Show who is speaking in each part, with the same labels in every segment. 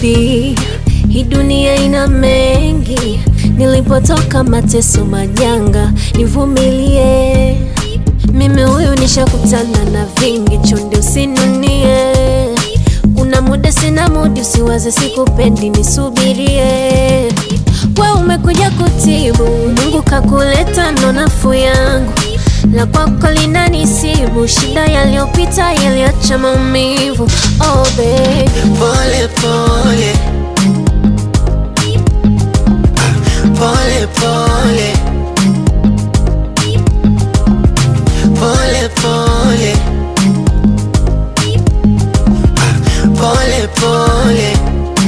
Speaker 1: baby, hii dunia ina mengi, nilipotoka mateso majanga, nivumilie. Mimi huyu nishakutana na vingi, chonde usinunie. Kuna muda sina mudi, usiwaze sikupendi, nisubirie. We umekuja kutibu, Mungu kakuleta, ndo nafuu yangu la kwako linanisibu, shida yaliyopita yaliacha maumivu. Oh baby,
Speaker 2: Pole pole Ah, pole pole pole pole Ah, pole pole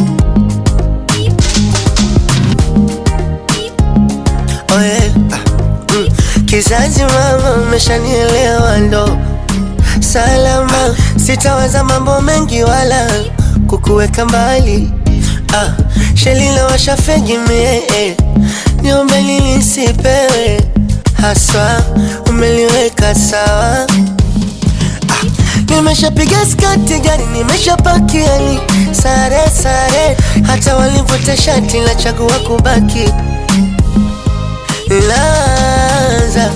Speaker 2: Oh yeah. Ah, mm. Kizazi mama, umeshanielewa ndo salama, sitawaza mambo mengi wala kukuweka mbali. Ah, shelila washafegi mie eh, niombe nilisipewe haswa, umeliweka sawa. Ah, nimeshapiga skati gari, nimeshapakia ni sare sare, hata walivuta shati la chagua kubaki laza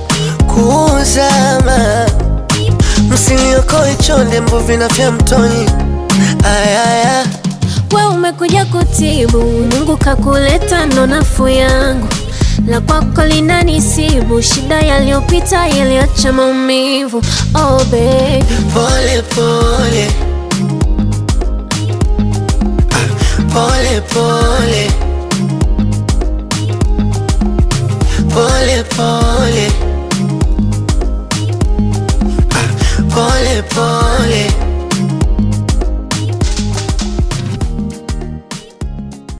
Speaker 2: kuzama msiliokoe chonde mbuvi na vya mtoni ayaya
Speaker 1: we umekuja kutibu, Mungu kakuleta, ndo nafuu yangu. La kwako linanisibu, shida yaliyopita yaliacha maumivu. Oh baby,
Speaker 2: pole pole Ah, pole pole pole pole Ah, pole pole